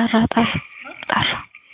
ጠራ ጠራ ጠራ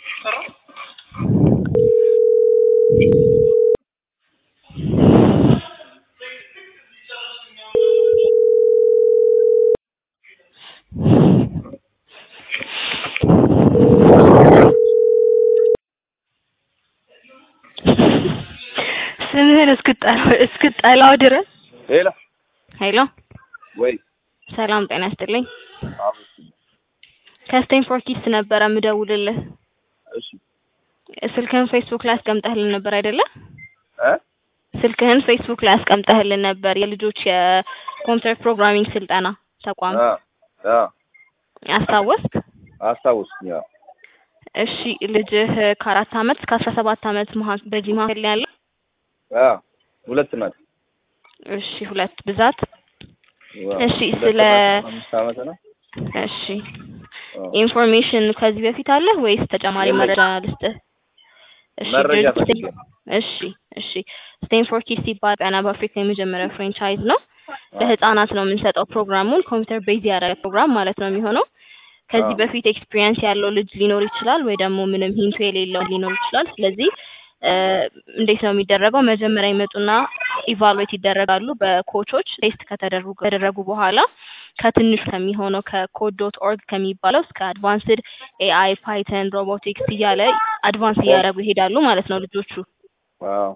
ስምህን እስክጠላው እስክጠላው ድረስ ሄሎ ሄሎ ወይ ሰላም ጤና ይስጥልኝ አዎ ከስቴንፎርድ ኪድስ ነበረ የምደውልልህ እሺ ስልክህን ፌስቡክ ላይ አስቀምጠህልን ነበር አይደለ እ ስልክህን ፌስቡክ ላይ አስቀምጠህልን ነበር የልጆች የኮምፒውተር ፕሮግራሚንግ ስልጠና ተቋም አ አ አስታወስክ አስታውስኝ አዎ እሺ ልጅህ ከአራት አመት እስከ አስራ ሰባት አመት መሀ- በዚህ መሀከል ላይ ያለው አ ሁለት ናት እሺ ሁለት ብዛት ዋው። እሺ፣ ሁለት ስለ- ናት፣ አምስት አመት ነው እሺ አዎ። ኢንፎርሜሽን ከዚህ በፊት አለ ወይስ ተጨማሪ የለኝም። መረጃ ልስጥህ? እሺ መረጃ ድርጅት- ፈልጌ ነው። እሺ እሺ ስቴንፎርድ ኪድስ ሲባል ቀና በአፍሪካ የመጀመሪያ ፍሬንቻይዝ ነው። ለህፃናት ነው የምንሰጠው ፕሮግራሙን ኮምፒውተር ቤዝ ያደረገ ፕሮግራም ማለት ነው የሚሆነው። ከዚህ አዎ። በፊት ኤክስፒሪየንስ ያለው ልጅ ሊኖር ይችላል ወይ ደግሞ ምንም ሂንቱ የሌለው ሊኖር ይችላል። ስለዚህ እ እንዴት ነው የሚደረገው? መጀመሪያ ይመጡና ኢቫሉዌት ይደረጋሉ በኮቾች ቴስት ከተደረጉ ከተደረጉ በኋላ ከትንሹ ከሚሆነው ከኮድ ዶት ኦርግ ከሚባለው እስከ አድቫንስድ ኤአይ ፓይተን ሮቦቲክስ እያለ አድቫንስ እያደረጉ ይሄዳሉ ማለት ነው ልጆቹ። ዋው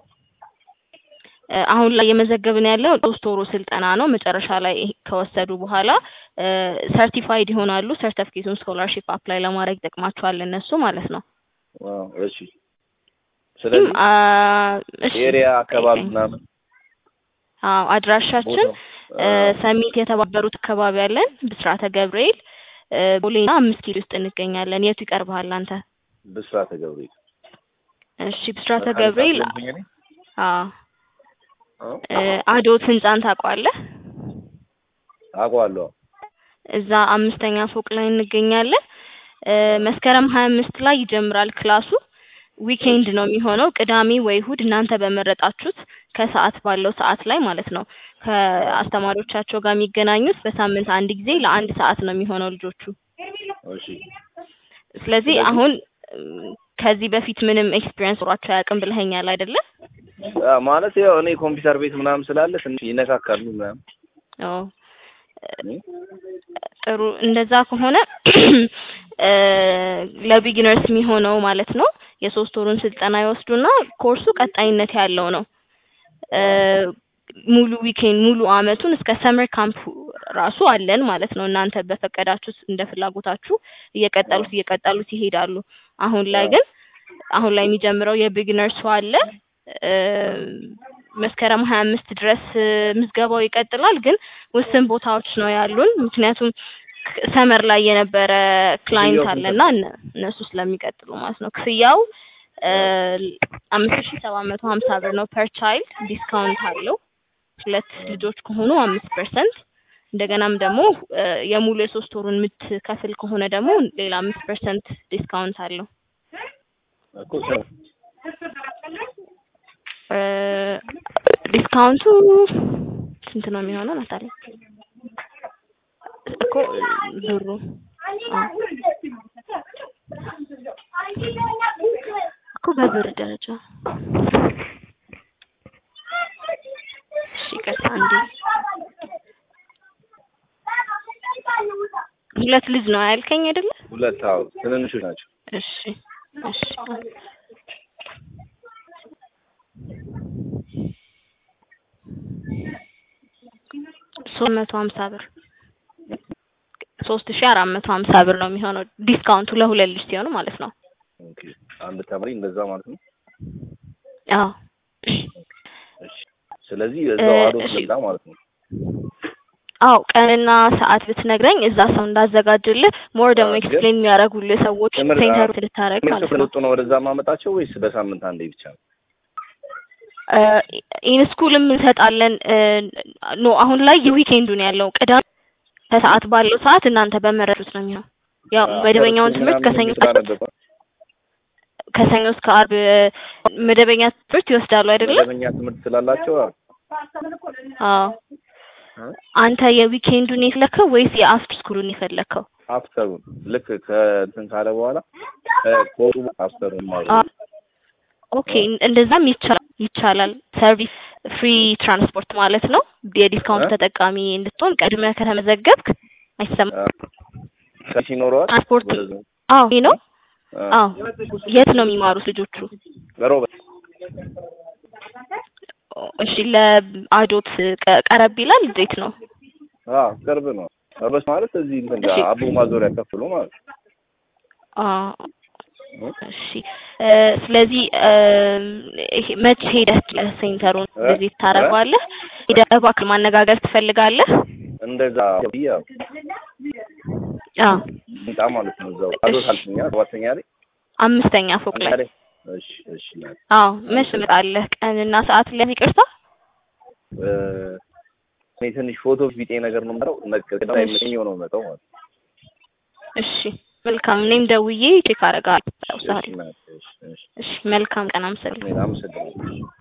እ አሁን ላይ የመዘገብን ያለው ሶስት ወሩ ስልጠና ነው። መጨረሻ ላይ ይሄ ከወሰዱ በኋላ ሰርቲፋይድ ይሆናሉ። ሰርቲፊኬቱን ስኮላርሺፕ አፕላይ ለማድረግ ይጠቅማቸዋል እነሱ ማለት ነው። ዋው እሺ ስለዚህ አ እሺ ኤሪያ አካባቢ ጠይቀኝ። ምናምን አዎ አድራሻችን ቦታው እ ሰሚት የተባበሩት አካባቢ ያለን ብስራተ ገብርኤል እ ቦሌና አምስት ኪሎ ውስጥ እንገኛለን። የቱ ይቀርብሃል አንተ? ብስራተ ገብርኤል እሺ ብስራተ ገብርኤል አለብኝ እኔ? አዎ አዎ እ አዶት ህንጻን ታውቀዋለህ? አውቀዋለሁ እዛ አምስተኛ ፎቅ ላይ እንገኛለን። እ መስከረም ሀያ አምስት ላይ ይጀምራል ክላሱ። ዊኬንድ ነው የሚሆነው ቅዳሜ ወይ እሁድ እናንተ በመረጣችሁት ከሰዓት ባለው ሰዓት ላይ ማለት ነው። ከአስተማሪዎቻቸው ጋር የሚገናኙት በሳምንት አንድ ጊዜ ለአንድ ሰዓት ነው የሚሆነው ልጆቹ። እሺ ስለዚህ ስለዚህ- አሁን እም፣ ከዚህ በፊት ምንም ኤክስፒሪየንስ ኖሯቸው አያውቅም ብለኸኛል አይደለ? አ ማለት ያው እኔ ኮምፒውተር ቤት ምናምን ስላለ ትንሽ ይነካካሉ ምናምን አዎ እ? ጥሩ እንደዛ ከሆነ እ ለቢጊነርስ የሚሆነው ማለት ነው የሶስት ወሩን ስልጠና ይወስዱና ኮርሱ ቀጣይነት ያለው ነው። እ ሙሉ ዊኬንድ ሙሉ አመቱን እስከ ሰመር ካምፕ ራሱ አለን ማለት ነው። እናንተ በፈቀዳችሁት እንደ ፍላጎታችሁ እየቀጠሉት እየቀጠሉት ይሄዳሉ። አሁን ላይ ግን አሁን ላይ የሚጀምረው የቢጊነርሱ አለ እ መስከረም ሀያ አምስት ድረስ እ ምዝገባው ይቀጥላል። ግን ውስን ቦታዎች ነው ያሉን ምክንያቱም ሰመር ላይ የነበረ ክላይንት ክፍያው ስንት አለና እነ- እነሱ ስለሚቀጥሉ ማለት ነው። ክፍያው እ አምስት ሺ ሰባት መቶ ሀምሳ ብር ነው ፐር ቻይልድ ዲስካውንት አለው። ሁለት ልጆች ከሆኑ አምስት ፐርሰንት እንደገናም ደግሞ እ የሙሉ የሶስት ወሩን የምትከፍል ከሆነ ደግሞ ሌላ አምስት ፐርሰንት ዲስካውንት አለው። እኮ ስንት? እ ዲስካውንቱ ስንት ነው የሚሆነው ናታሊ? እኮ ብሩ አዎ። እኮ በብር ደረጃ እሺ ይቅርታ አንዴ ሁለት ልጅ ነው ያልከኝ አይደለ? ሁለት አዎ ትንንሾች ናቸው እሺ እሺ ሶስት መቶ ሀምሳ ብር ሶስት ሺ አራት መቶ ሀምሳ ብር ነው የሚሆነው ዲስካውንቱ ለሁለት ልጅ ሲሆኑ ማለት ነው። ኦኬ አንድ ተማሪ እንደዛ ማለት ነው አዎ እሺ ስለዚህ እዛው እ አዶት እሺ። ልላ ማለት ነው አዎ ቀንና ሰዓት ብትነግረኝ እዛ ሰው እንዳዘጋጅልህ ሞር ደግሞ አዎ፣ ግን ኤክስፕሌን የሚያደርጉልህ ሰዎች ትምህርት- ሴንተሩ አዎ፣ ልታደርግ ትምህርት ማለት ነው። ስለወጡ ነው ወደዛ ማመጣቸው ወይስ በሳምንት አንዴ ብቻ ነው? ኢን ስኩልም እንሰጣለን። እ ኖ አሁን ላይ የዊኬንዱን ያለው ቅዳሜ ከሰዓት ባለው ሰዓት እናንተ በመረጡት ነው የሚሆነው። ያው አዎ፣ መደበኛውን ፈረስ ትምህርት ምናምን ከሰኞ ስራ እስከ ነበረ። ከሰኞ እስከ አርብ መደበኛ ትምህርት ይወስዳሉ አይደለም? መደበኛ ትምህርት ስላላቸው አዎ። አዎ። እ? አንተ የዊኬንዱን የፈለከው ወይስ የአፍተር ስኩሉን የፈለከው? አፍተሩን ልክ ከእንትን ካለ በኋላ ኮሩ አፍተሩን አ- ማለት ኦኬ እንደዛም ይቻላል ይቻላል። ሰርቪስ ፍሪ ትራንስፖርት ማለት ነው። የዲስካውንት እ? ተጠቃሚ እንድትሆን ቀድመህ ከተመዘገብክ አይሰማም። ከሽ ይኖረዋል ትራንስፖርት ወደዛ አዎ ይሄ ነው። እ፣ አዎ የት ነው የሚማሩት ልጆቹ? በሮበት እሺ ለአዶት ቀ- ቀረብ ይላል እንዴት ነው? አዎ ቅርብ ነው። ሮበት ማለት እዚህ እንትን ጋር እሺ። አቦ ማዞሪያ ከፍሎ ማለት ነው። አዎ እ? እሺ እ፣ ስለዚህ እ፣ ይሄ መቼ ሄደህ ሴንተሩን እ? ቪዚት ታደርገዋለህ? ሄደህ እባክህ ማነጋገር ትፈልጋለህ? እንደዛ ብያ አዎ ህንጻ ማለት ነው። እዛው አዶት አልተኛ ሰባተኛ ላይ አምስተኛ ፎቅ ላይ ላይ እሺ እሺ ናት አዎ መች ትመጣለህ? ቀንና ሰዓት ላይ ይቅርታ። እ፣ እኔ ትንሽ ፎቶ ቢጤ ነገር ነው የምለው ነገር ላይ ምን ነው መጣው ማለት ነው። እሺ መልካም። እኔም ደውዬ ቼክ አደርጋለሁ። እሺ ናት እሺ እሺ እሺ መልካም ቀን። አመሰግናለሁ። እኔ አመሰግናለሁ።